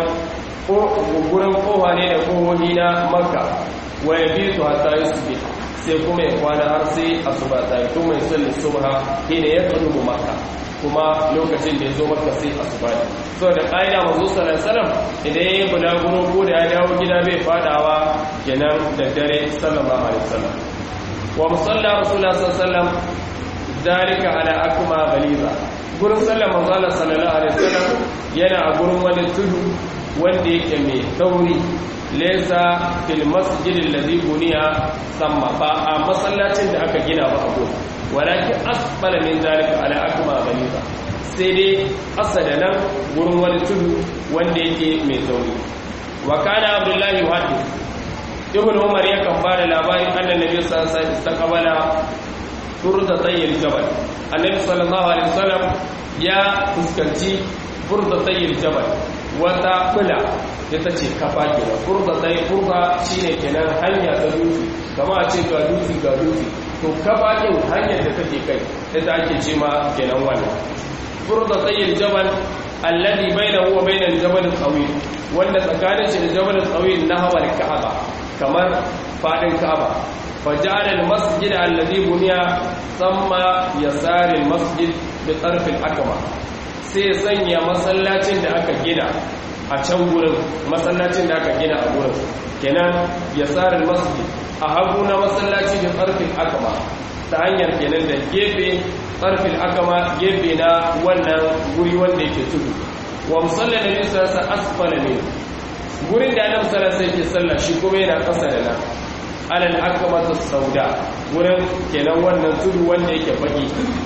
gurin kowa ne da kohohi na makka wa ya bi su hatta yi su sai kuma ya kwana har sai asuba ta yi kuma ya salli subha hina ya tudu makka kuma lokacin da ya zo makka sai asuba ne so da ƙa'ida mazu sallallahu idan ya yi bulaguro ko da ya dawo gida bai fadawa kenan da dare sallallahu alaihi wasallam wa musalla rasulullah sallallahu alaihi wasallam dalika ala akma ghaliza gurin sallar manzo Allah sallallahu alaihi wasallam yana a gurin wani tudu wanda yake mai tauri laysa fil masjid alladhi buniya samma ba a masallacin da aka gina ba a gurin walakin asfala min dalika ala akma ghaliza sai dai asada nan gurin wani tudu wanda yake mai tauri wa kana abdullahi yuhaddith ibn umar yakan ba da labarin annan nabi sallallahu alaihi wasallam istaqbala furda tayyil jabal annabi sallallahu alaihi wasallam ya fuskanci furda tayyil jabal wata kula ita ce kafa kenan furda tayyil furda shine kenan hanya ta dutse kama a ce ga dutse ga dutse to kafa din hanyar da take kai ita ake ce ma kenan wannan furda tayyil jabal alladhi bainahu wa bainal jabal tawil wanda tsakanin shi da jabal tawil nahwa al-ka'aba kamar fadin ka'aba faja'ala al-masjid alladhi buniya thumma yasari al-masjid bi tarf al-akma sai sanya masallacin da aka gina a can gurin masallacin da aka gina a gurin kenan yasari al-masjid a hagu na masallaci bi tarf al-akma ta hanyar kenan da gefe tarf al-akma gefe na wannan guri wanda yake tudu wa musalla nabi sallallahu alaihi wasallam asfala min gurin da annabi sallallahu alaihi wasallam sallah shi kuma yana kasa da nan alal akmatu sauda gurin kenan wannan tudu wanda yake baki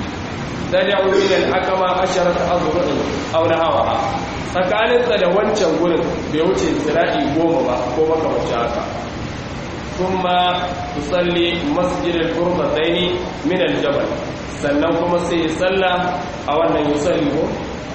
tad'u min al akama asharata azru'in aw nahawa tsakanin sa da wancan gurin bai wuce zira'i goma ba ko baka wace haka kuma tusalli masjid al qurbataini min al jabal sannan kuma sai salla a wannan yusalli ko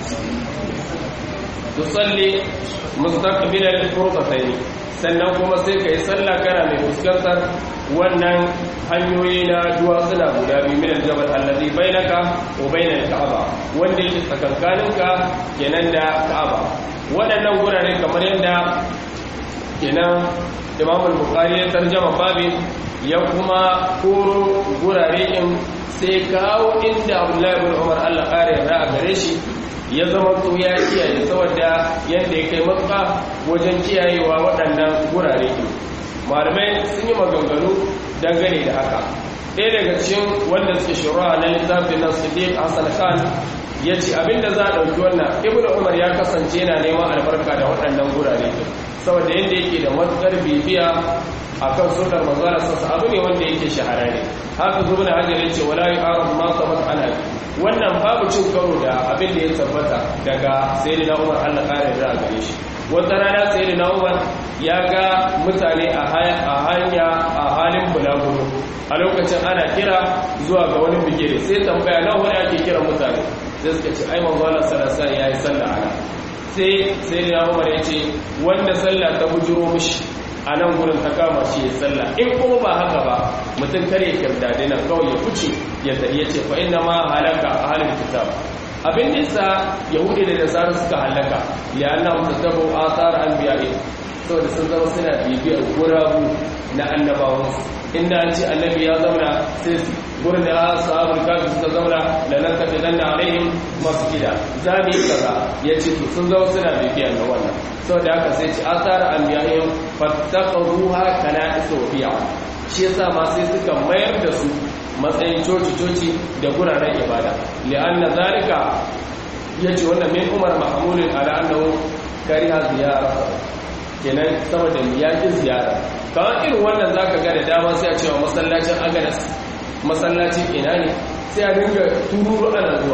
tusalli mustaqbil al-furqatayn sannan kuma sai kai sallah kana mai fuskantar wannan hanyoyi na duwatsuna guda biyu min al-jabal alladhi bainaka wa bain al-ka'aba wanda yake tsakankaninka kenan da ka'aba waɗannan gurare kamar yadda kenan Imam al-Bukhari ya tarjama babin ya kuma koro gurare in sai kawo inda abdullahi bin umar allah ƙara yarda a gare shi ya zama to ya kiyaye saboda yadda ya kai matuƙa wajen kiyayewa waɗannan gurare malamai sun yi maganganu dangane da haka ɗaya daga cikin wanda suke shura na littafin nan siddiq hassan khan ya ce abinda za a ɗauki wannan ibn umar ya kasance yana neman albarka da waɗannan gurare saboda yadda yake da matuƙar bibiya a kan sunar mazara sassa abu ne wanda yake shahararre haka zuwa na hajjar yace wala yi arab ma sabat ana wannan babu cin karo da abin da ya tabbata daga sayyidina umar allah ƙara da gare shi wata rana sayyidina umar ya ga mutane a hanya a halin bulaguro a lokacin ana kira zuwa ga wani bigire sai tambaya nawa wani ake kira mutane sai suka ce ai manzo Allah sallallahu alaihi yayi sallah ana sai sai da Umar ya ce wanda sallah ta bujuro mishi a nan gurin ta kama shi ya sallah in kuma ba haka ba mutum kare kirdade nan kawai ya fice ya tafi ya ce fa inna ma halaka ahlul kitab abin nisa yahudi da nasara suka halaka ya anna mutattabu athar anbiya'i saboda sun zama suna bibiyar gurabu na annabawansu inda an ce annabi ya zauna sai gurin da sahabul kafi suka zauna da nan tafi dan na alaihim masu gida za mu yi kaza ya ce to sun zama suna bibiya na wannan saboda haka sai ce asara an biyahin fattaqruha kana isofiya shi yasa ma sai suka mayar da su matsayin coci-coci da guraren ibada li'anna zalika yace wannan min umar mahmudin ala annahu kariha ziyara kenan saboda yakin ziyara kawai irin wannan zaka ga da dama sai a cewa masallacin agadas masallacin ina ne sai a dinga tururu ana zuwa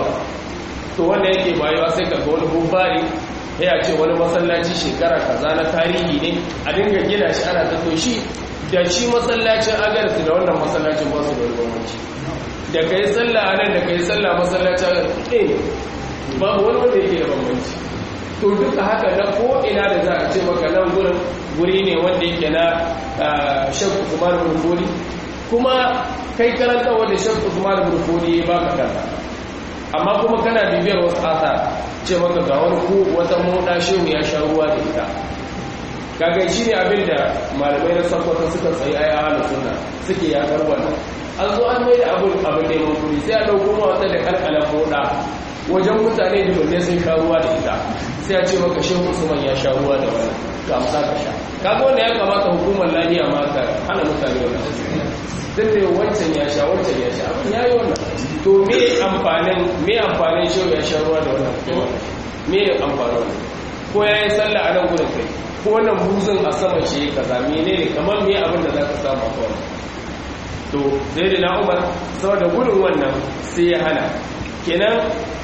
to wanda yake bayuwa sai ka ga wani bubbari ya ce wani masallaci shekara kaza na tarihi ne a dinga gina shi ana ta shi da shi masallacin agadas da wannan masallacin ba su da wani bambanci da kai sallah a nan da kai sallah masallacin agadas ɗaya babu wani wanda yake da bambanci to duka haka na ko'ina da za a ce maka nan gurin guri ne wanda yake na shakku kuma da burfoli kuma kai karanta wanda shakku kuma da burfoli ba ka kanta amma kuma kana bibiyar wasu asa ce maka ga wani ku wata moda shehu ya sha ruwa da ita kaga shi ne abin da malamai na sakwata suka tsaye a yawa suna suke yakar wannan an zo an mai da abin abin neman kuri sai a ɗauko wata da kalkalan moda wajen mutane dubunne sun sha ruwa da ita sai a ce maka shehu usman ya sha ruwa da wani ga amsa ka sha kaga wanda ya kamata hukumar lafiya ma ka hana mutane wannan duk da wancan ya sha wancan ya sha abin yayi wannan to me amfanin me amfanin shehu ya sha ruwa da wannan me amfanin wannan ko ya yi sallah a nan gudun kai ko wannan buzun a sama shi kaza menene kamar me abin da za ka samu a kawai to sai da na umar saboda gudun wannan sai ya hana kenan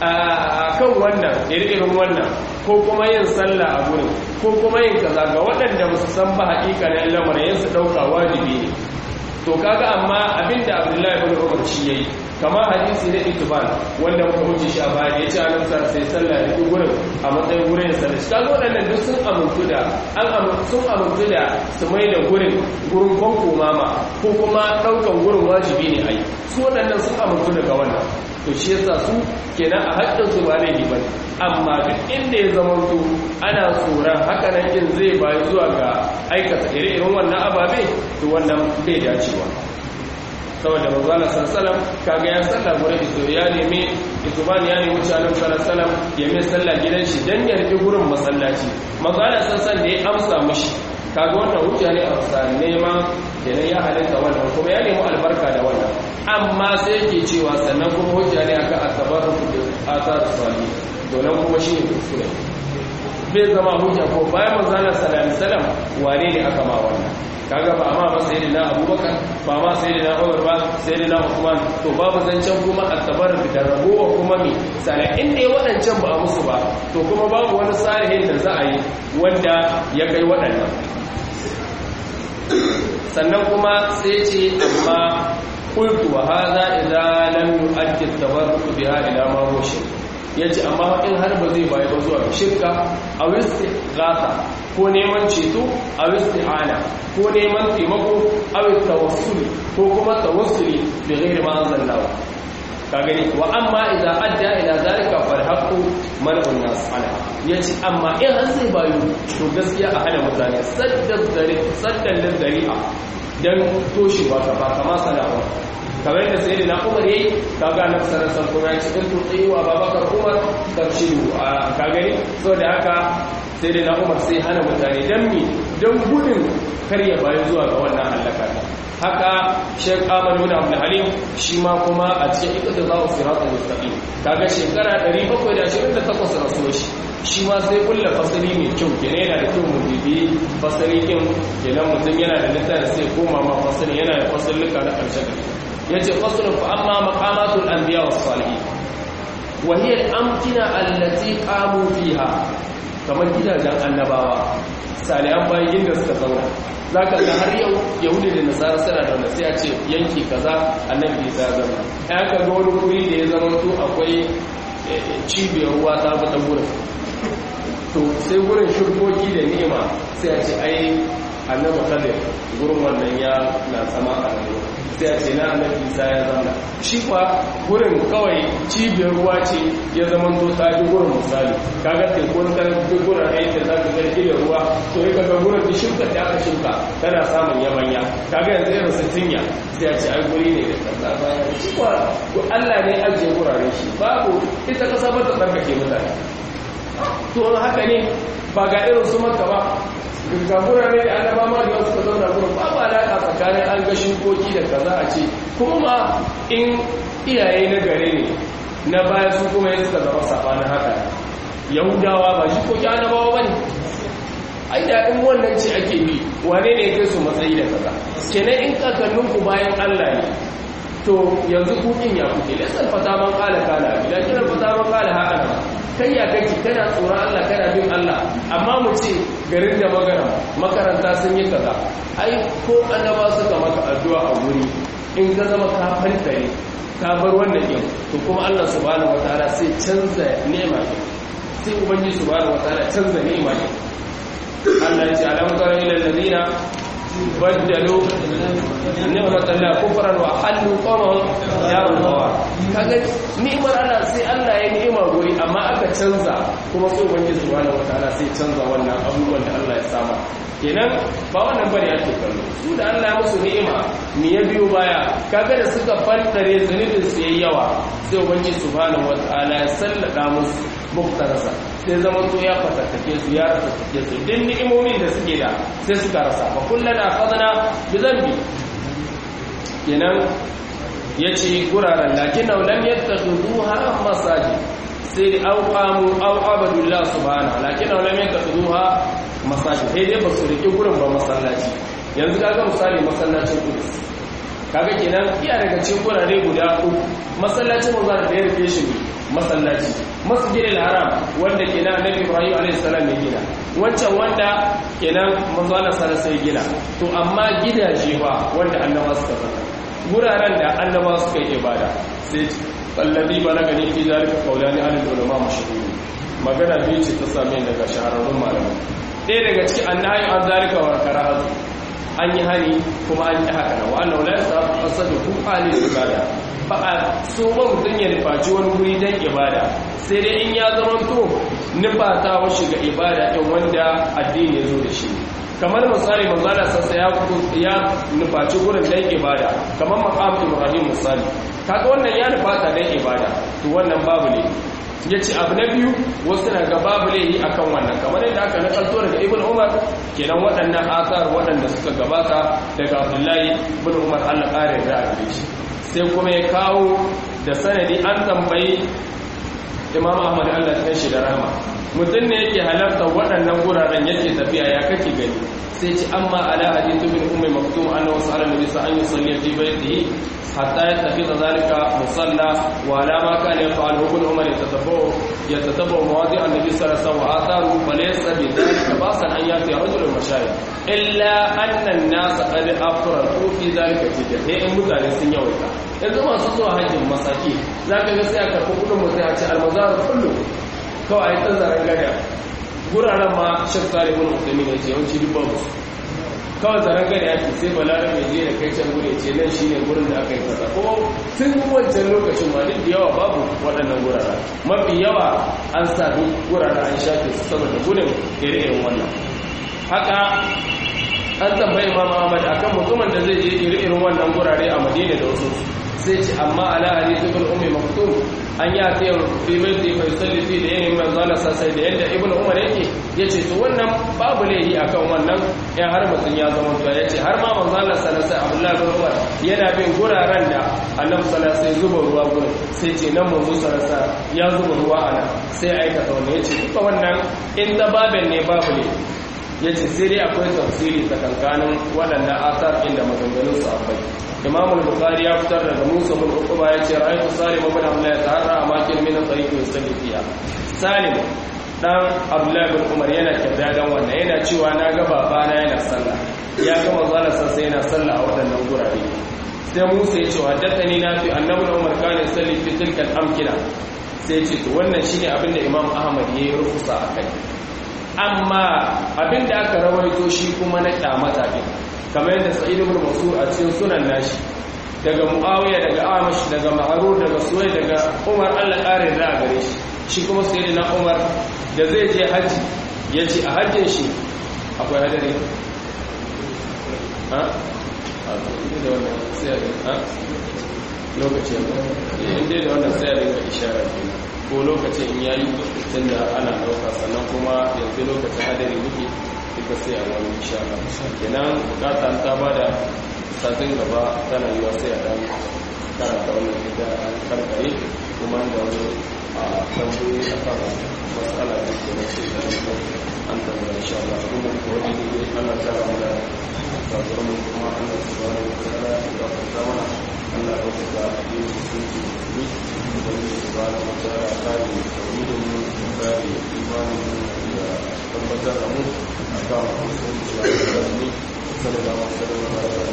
a kan wannan irin wannan ko kuma yin sallah a gurin ko kuma yin kaza ga waɗanda ba su san ba haƙiƙanin lamarin su ɗauka wajibi ne to kaga amma abinda abdullahi ibn umar shi yayi kama hadisi na itiban wanda muka wuce shi a baya ya ce annabi sa sai sallah da duk gurin a matsayin gurin sallah shi kaga waɗannan duk sun amintu da an sun amintu da su mai da gurin gurin kwanko mama ko kuma ɗaukan gurin wajibi ne ai su waɗannan sun amintu daga wannan to shi yasa su kenan a haƙƙin su ba laifi bane amma duk inda ya zama to ana tsoron haka nan in zai bayi zuwa ga aikata ire-iren wannan ababe to wannan bai dacewa saboda manzala sallallahu kaga ya salla gurin iso ya nemi ituban ya nemi mutanen sallallahu ya mai sallah gidan shi dan ya rike gurin masallaci manzala sallallahu da ya amsa mishi kaga wannan hujja ne a sa neman kenan ya halitta wannan kuma ya nemi albarka da wannan amma sai yake cewa sannan kuma hujja ne akan at-tabarruk bi athar salih to nan kuma shi ne kuskure bai zama hujja ko bayan manzala sallallahu alaihi wasallam wane ne aka ma wannan kaga ba amma ba sayyidina abubakar ba ma sayyidina umar ba sayyidina usman to babu zancen kuma at-tabarruk da rabuwa kuma mi sai inda ya wadancan ba a musu ba to kuma babu wani salihin da za a yi wanda ya kai waɗannan sannan kuma sai ce amma qultu wa hadha idza lam yu'addi at-tabarruk biha ila ma huwa shirk yace amma in har ba zai bayi ba zuwa shirka a istighatha ko neman ceto a isti'ana ko neman taimako a tawassuli ko kuma tawassuli bi ghairi ma anzalallahu ka gani wa amma idza adda ila zalika fal haqqu mal'un nas ala yace amma in har zai bayu to gaskiya a hana mutane saddan zari saddan zari'a dan toshewa kafa kama sana'u kamar yadda sai da na umar yayi kaga na sarrafa kuma ya ce in tutsi wa babakar umar tarshidu a ka gani saboda haka sai da na umar sai hana mutane dan mi dan gudun karya bayan zuwa ga wannan halaka haka Sheikh Ahmad bin Abdul Halim shi ma kuma a cikin ikata za su sirata mustaqim kaga shekara 728 rasuwa shi shi ma sai kulla fasali mai kyau kenan yana da kyau mu bibi fasali kin kenan mutum yana da littafi sai koma ma fasali yana da fasalluka na karshe yace faslun fa amma maqamatul anbiya was salihin wa hiya al-amkina allati qamu fiha kamar gidajen annabawa salihan bayan inda suka zauna zaka ga har yau yahudi da nasara suna da wanda sai a ce yanki kaza annabi ya zama ya ka ga wani guri da ya zama to akwai cibiyar ruwa ta fata gurin to sai gurin shirkoki da ni'ima sai a ce ai annabi kadir gurin wannan ya na sama a nan sai a ce na annabi isa ya zama shi kwa gurin kawai cibiyar ruwa ce ya zama to ta ji gurin misali kaga tekun ta duk gurin ai da za ka ga da ruwa to ya kaga gurin da shirka da aka shirka tana samun yabanya kaga yanzu irin su tinya sai a ce ai guri ne da kasa baya shi kwa Allah ne ajiye gurare shi babu ita kasa ba ta tsarkake mutane to haka ne ba ga irin su makka ba ga gurare da annaba ma da wasu ka zauna gurin babu alaƙa tsakanin an ga shukoki da kaza a ce kuma ma in iyaye na gare ne na baya su kuma yin suka zama sabanin haka yahudawa ba shukoki annabawa ba ne ai da in wannan ce ake bi wane ne kai su matsayi da kaza kenan in kakanninku bayan allah ne to yanzu kukin ya kuke lisan fata man kala kala bila kira fata man kala haka kai ya kake kana tsoron Allah kana bin Allah amma mu ce garin da magana makaranta sun yi kaza ai ko annaba suka maka addu'a a wuri in ka zama ka fantare ka bar wannan din to kuma Allah subhanahu wataala sai canza ni'ima din sai ubangiji subhanahu wataala canza ni'ima din Allah ya ce alam tara ila alladhina baddalu ni'matan la kufran wa halu qawmahum darul bawar kaga ni'mar Allah sai Allah ya ni'ima guri amma aka canza kuma sai ubangiji subhanahu wataala sai canza wannan abubuwan da Allah ya sama kenan ba wannan bane ake kallo su da Allah ya musu ni'ima me ya biyo baya kaga da suka fantare zunubin su yayi yawa sai ubangiji subhanahu wataala ya sallada musu muktarasa sai zaman to ya fatattake su ya ratattake su din ni'imomin da suke da sai suka rasa fa kullana akhadna bi dhanbi kenan yace guraren lakin lam yattakhuduha masajid sai au qamu au abadullah subhanahu lakin lam yattakhuduha masajid sai dai ba su rike gurin ba masallaci yanzu kaga misali masallacin Qudus kaga kenan iya daga cikin gurare guda uku masallacin manzo da ya rike shi masallaci masjidil haram wanda kenan annabi ibrahim alayhi salam ya gina wancan wanda kenan manzo Allah sallallahu alaihi gina to amma gidaje ba wanda annabawa suka saka guraren da annabawa suka yi ibada sai alladhi balagani fi zalika qawlani an ulama mashhur magana biyu ce ta same daga shahararrun malamai ɗaya daga cikin annahi an zalika wa karahatu an yi hani kuma an yi haka na wa'annan wula ya samu ƙasar da kuma halin ibada ba a so ba mutum ya nufaci wani guri don ibada sai dai in ya zama to nufata wa shiga ibada ɗin wanda addini ya zo da shi kamar misali manzala sassa ya ya nufaci gurin don ibada kamar maqam ibrahim misali kaga wannan ya nufata don ibada to wannan babu ne ya ce abu na biyu wasu na ga babu laihi a kan wannan kamar yadda aka nakalto daga ibn umar kenan waɗannan asar waɗanda suka gabata daga abdullahi ibn umar allah ƙarin da a gare shi sai kuma ya kawo da sanadi an tambayi imam ahmad allah ta shi da rama mutum ne yake halarta waɗannan guraren yake tafiya ya kake gani sai ce amma ala hadithu bin ummi maktum annahu sallallahu alaihi wasallam an yusalli fi baytihi hatta yattakhidha dhalika musalla wa ala ma kana yaf'alu ibn umar yatatabba'u yatatabba'u mawadi' an-nabi sallallahu alaihi wasallam wa atharu falaysa bi dhalika basan an yati rajul mashayikh illa anna an-nas qad afratu fi dhalika jidda sai in mutane sun yawaita yanzu masu zuwa hajjin masaki zaka ga sai aka karɓi kudin mutum a ce almazar kullu kawai a yi ta zaren gada guraren ma shek talibin musulmi ne ce yawanci duk babu kawai zaren gada ya ce sai balarar mai je da kai can gure ce nan shi ne gurin da aka yi kasa kuma tun wancan lokacin ma duk da yawa babu waɗannan guraren mafi yawa an sa duk guraren an shafe su saboda gudun ire-iren wannan haka an tambayi imam ahmad akan mutumin da zai je iri-irin wannan gurare a madina da wasu sai ce amma ala hadith ibn ummi maktum an ya ta yau fi baiti fa yusalli fi da yayin manzo Allah sai da yanda ibn umar yake yace to wannan babu laihi akan wannan in har mutun ya zama to yace har ma manzo Allah sallallahu alaihi Abdullah bin Umar yana bin guraren da Annabi sallallahu alaihi zuba ruwa gurin sai ce nan manzo sallallahu ya zuba ruwa ana sai aikata wannan yace duka wannan in da babin ne babu ne yace sai dai akwai tafsiri tsakankanin waɗannan asar inda maganganun su akwai imam al-bukhari ya fitar daga musa bin uquba ya ce ra'aytu salim ibn abdullah taharra amakin min tariq yusalli fiha salim dan abdullah bin umar yana tafiya dan wannan yana cewa na ga babana yana sallah ya ga manzo Allah sai yana sallah a waɗannan gurare sai musa ya ce haddathani na fi annabi umar kana yusalli fi tilka al-amkina sai ya ce to wannan shine abinda imam ahmad yayi rufusa akai amma abinda aka rawaito shi kuma na kyamata din kamar yadda sa'id ibn mansur a cikin sunan nashi daga muawiya daga amash daga ma'rur daga suwai daga umar Allah ƙarin da gare shi shi kuma sayyidina umar da zai je haji yace a hajjin shi akwai hadari ha a da wannan sai ha lokacin inda da wannan sai da isharar kenan ko lokacin in yayi tunda ana dauka sannan kuma yanzu lokacin hadari muke duka sai a wani insha Allah kenan bukata ta bada satin gaba tana yiwa sai a dan karanta wannan gida an karkare kuma da wani a tambayi a kan matsala da ke na sai da an tambaya insha Allah kuma ko wani ne Allah ta ramu da sabuwar mu kuma Allah subhanahu wa ta'ala ya fata mana Allah ya fata addinin musulunci musulmi wani subhanahu wa ta'ala kare tauhidin mu kare imanin mu da tabbatar da mu akan musulunci da musulmi sallallahu alaihi wa sallam